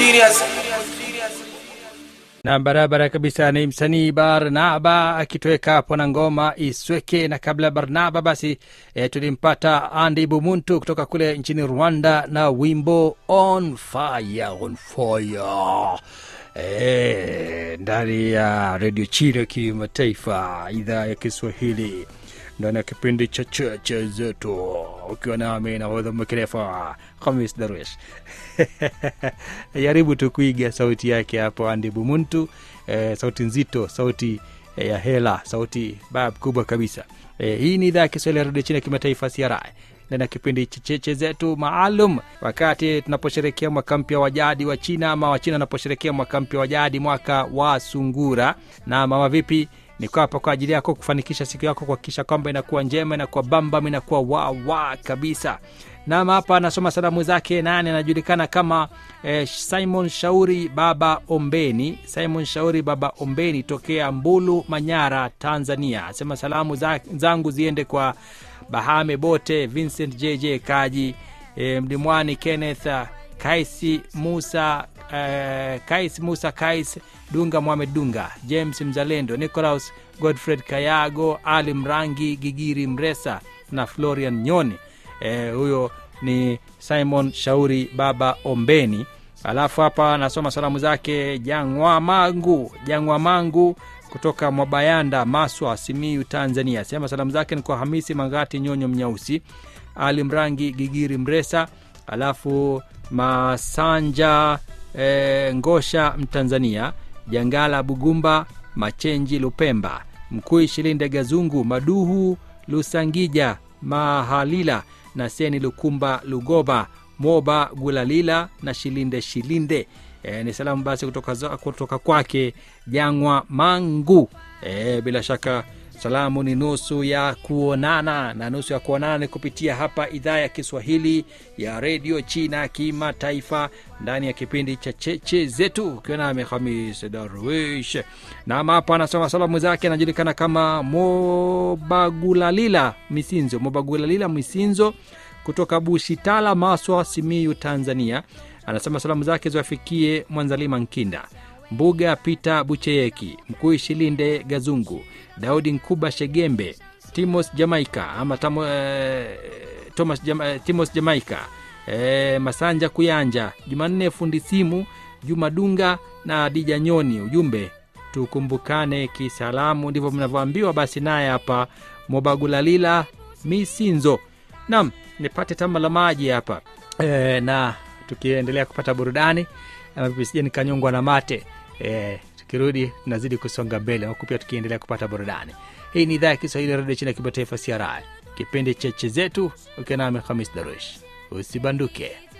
serious. na barabara kabisa ni msanii barnaba akitoweka hapo na ngoma isweke na kabla ya barnaba basi e, tulimpata andi bumuntu kutoka kule nchini rwanda na wimbo on fire on fire e, ndani ya redio chile kimataifa idhaa ya kiswahili ndani ya kipindi cha cheche zetu ukiwa nami nahodha mkerefa hamis darwish jaribu tu kuiga sauti yake hapo andi bumuntu eh, sauti nzito sauti eh, ya hela sauti bab kubwa kabisa eh, hii ni idhaa ya kiswahili ya redio chini ya kimataifa cri ndani ya kipindi cha cheche zetu maalum wakati tunaposherekea mwaka mpya wa jadi wa china ama wachina wanaposherekea mwaka mpya wa jadi mwaka wa sungura na mama vipi niko hapa kwa ajili yako kufanikisha siku yako kuhakikisha kwamba inakuwa njema inakuwa bambam inakuwa wawa kabisa nam hapa anasoma salamu zake nani anajulikana kama eh, simon shauri baba ombeni simon shauri baba ombeni tokea mbulu manyara tanzania asema salamu za, zangu ziende kwa bahame bote vincent jj kaji eh, mlimwani kenneth ah, kaisi musa eh, kais musa kais dunga mohamed dunga james mzalendo nicolaus godfred kayago ali mrangi gigiri mresa na florian nyoni eh, huyo ni simon shauri baba ombeni alafu hapa nasoma salamu zake jangwa mangu jangwa mangu kutoka mwabayanda maswa simiu tanzania sema salamu zake ni kwa hamisi mangati nyonyo mnyausi ali mrangi gigiri mresa alafu masanja e, ngosha mtanzania jangala bugumba machenji lupemba mkui shilinde gazungu maduhu lusangija mahalila na seni lukumba lugoba moba gulalila na shilinde shilinde e, ni salamu basi kutoka, za- kutoka kwake jangwa mangu e, bila shaka salamu ni nusu ya kuonana na nusu ya kuonana ni kupitia hapa idhaa ya kiswahili ya redio china kimataifa ndani ya kipindi cha cheche zetu ukiwa nami hamis darwish nam hapa anasoma salamu zake anajulikana kama mobagulalila misinzo mobagulalila misinzo kutoka bushitala maswa simiyu tanzania anasema salamu zake ziwafikie mwanzalima nkinda mbuga peter bucheyeki mkuu shilinde gazungu daudi nkuba shegembe timos jamaica ama tamo, eh, thomas Jama, eh, timos jamaica eh, masanja kuyanja jumanne fundi simu juma dunga na dija nyoni ujumbe tukumbukane kisalamu ndivyo mnavyoambiwa basi naye hapa mobagulalila misinzo nam nipate tamba la maji hapa e, na tukiendelea kupata burudani ama vipi sije nikanyongwa na mate e, tukirudi tunazidi kusonga mbele huku pia tukiendelea kupata burudani hii ni idhaa ya kiswahili ya redio chini ya kimataifa cri kipindi cheche zetu ukiwa nami hamis darush usibanduke